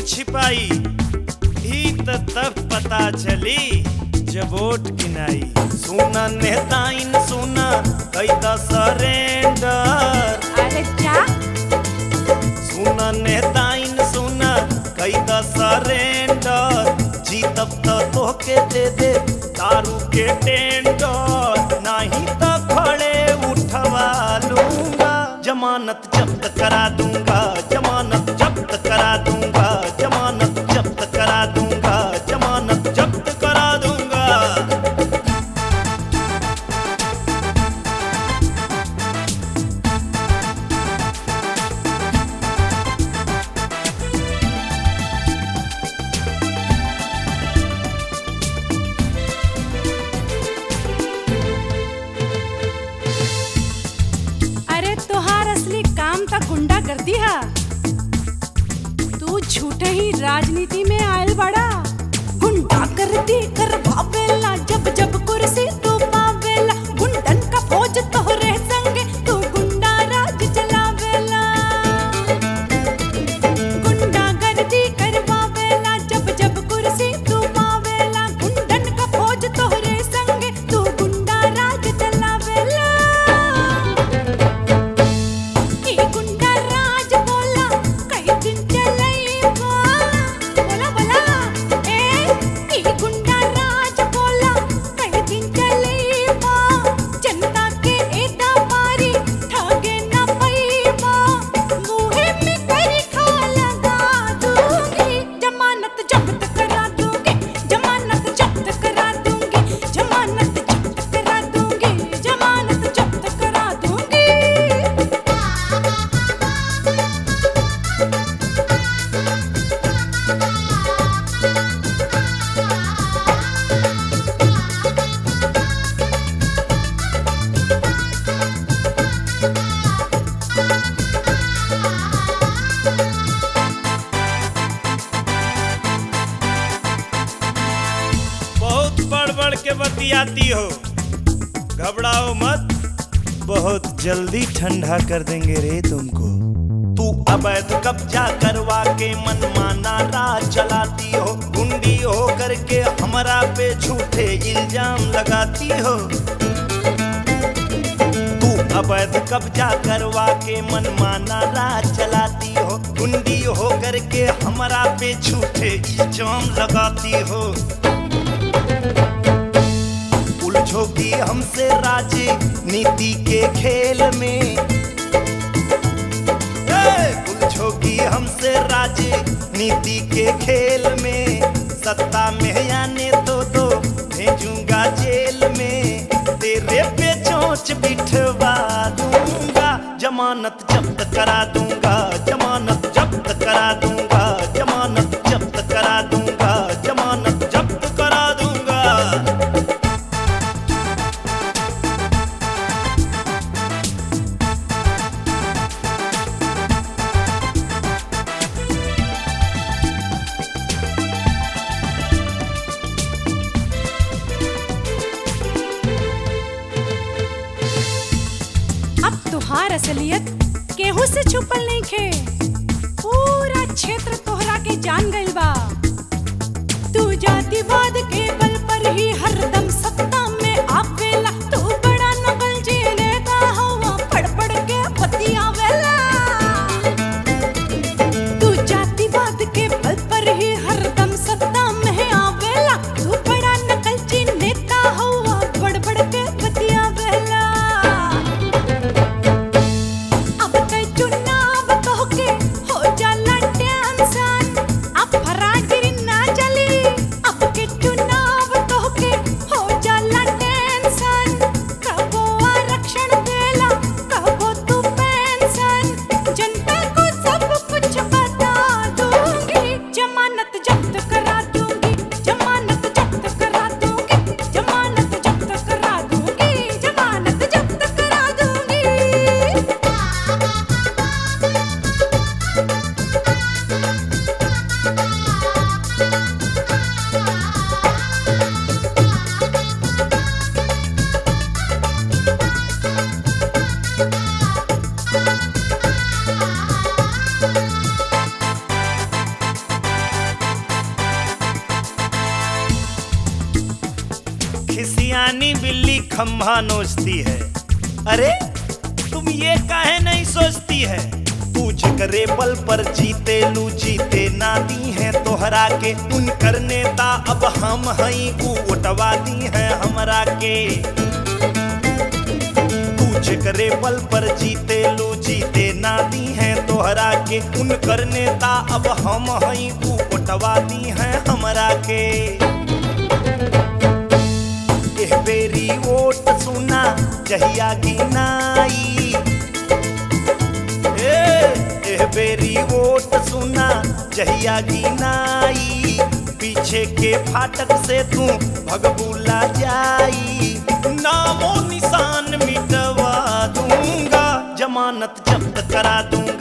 छिपाई ही त तब पता चली जब वोट गिनाई सुना नेताइन सुना कैदा सरेंडर अरे क्या सुना नेताइन सुना कैदा सरेंडर जीतब त तोहके दे दे दारू के टेंडर नहीं त खड़े उठवा लूंगा जमानत जब्त करा दूंगा जमानत जब्त करा दूंगा जमानत जब्त करा दूंगा जमानत जब्त करा दूंगा अरे तोहार असली काम त गुंडा कर दिया तू झूठे ही राजनीति में आयल बड़ा गुंडा कर दी कर भावेला जब जब कुर्सी तू पावेला गुंडन का फौज तोहरे संगे तू गुंडा राज चलावेला गुंडा गर्दी करवावेला जब जब कुर्सी तू पावेला गुंडन का फौज तोहरे संगे तू गुंडा राज चलावेला ई गुंडा राज बोला कई दिन चलैबा बोला बोला ए ई गुंडा राज बोला कई दिन चलैबा जनता के एदा मारी ठगे ना पैबा मुहे में करी खा लगा दूंगी जमानत जब्त करा दूंगी जमानत जब्त करा दूंगी जमानत जब्त करा दूंगी जमानत जब्त करा दूंगी बहुत बढ़ बढ़ के बतियाती हो घबराओ मत बहुत जल्दी ठंडा कर देंगे रे तुमको तू अवैध कब्जा करवा के मनमाना राज चलाती हो गुंडी हो करके हमरा पे झूठे इल्जाम लगाती हो तू अवैध कब्जा करवा के मनमाना राज चलाती हो गुंडी हो करके हमरा पे झूठे इल्जाम लगाती हो उलझोगी हमसे राजे नीति के खेल में ए, उलझोगी हमसे राजे नीति के खेल में सत्ता में आने तो दो भेजूंगा जेल में तेरे पे चोंच बिठवा दूंगा जमानत जब्त करा दूंगा जमानत जब्त करा दूंगा जमानत जब्त करा दूंगा जमानत जब्त करा दूंगा अब तुहार असलियत केहू से छुपल नहीं खे पूरा क्षेत्र तोहरा के जान गइल बा तू जातिवाद के बल पर ही हरदम सत्ता में आवेला तू बड़ा नकल जेने का हवा पड़ पड़ के बतियावेला तू जातिवाद के बल पर ही हरदम सत्ता में आवेला तू बड़ा नकल जेने का हवा पड़ पड़ के बतियावेला अब ते चुनाव तोहके हो जाला टेंशन अब फरागिरी ना चली अब के चुनाव तोहके हो जाला खम्भा नोचती है अरे तुम ये काहे नहीं सोचती है तू जिगरे बल पर जीते लू जीते ना दी है तोहरा के उन करने ता अब हम हई ऊ उठवा दी है हमरा के तू जिगरे बल पर जीते लू जीते ना दी है तोहरा के उन करने ता अब हम हई ऊ उठवा दी है हमरा के एह बेरी ओट सुना जहिया गिनाई ए एह बेरी ओट सुना जहिया गिनाई पीछे के फाटक से तू भगबुला जाई नामो निशान मिटवा दूंगा जमानत जब्त करा दूंगा